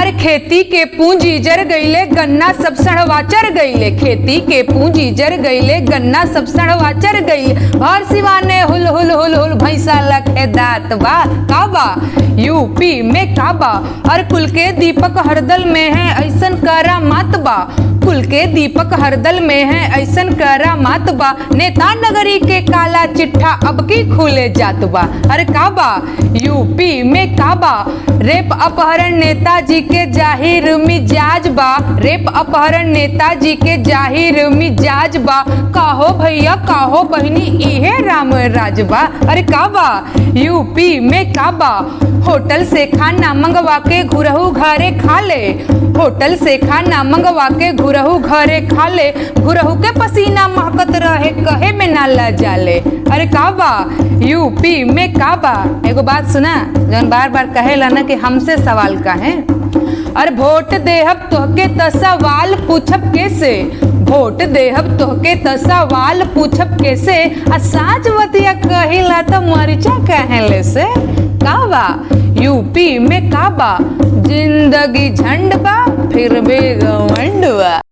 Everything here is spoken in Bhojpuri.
अरे खेती के पूंजी जर गईले गन्ना सब सड़वा चर गईले खेती के पूंजी जर गईले गन्ना सब सड़वा चर गईले भर सिवाने हुल हुल हुल हुल भैंसा लखे दात बा का बा यूपी में का बा अरे कुल के दीपक हरदल में है ऐसन करा मत बा कुल के दीपक हरदल में है ऐसन करा मत बा नेता नगरी के काला चिट्ठा अब की खुले जात बा अरे का बा यूपी में का बा रेप अपहरण नेताजी के जाहिर मिजाज बा रेप अपहरण नेताजी के जाहिर मिजाज बा काहो भैया काहो बहनी इहे राम राज बा अरे का बा यूपी में का बा होटल से खाना मंगवा के घुरहू घरे खा ले होटल से खाना मंगवा के घुरहू घरे खा ले घुरहू के पसीना महकत रहे कहे में ना ला जाले अरे का बा यूपी में का बा एगो बात सुना जौन बार बार कहेला ना कि हमसे सवाल का है अरे वोट देहब तोहके त सवाल पूछब कैसे वोट देहब तोहके त सवाल पूछब कैसे आ साँच बतिया कहिला त मरिचा कहले से का बा यूपी में का बा जिंदगी झंड बा फिर भी घमंड बा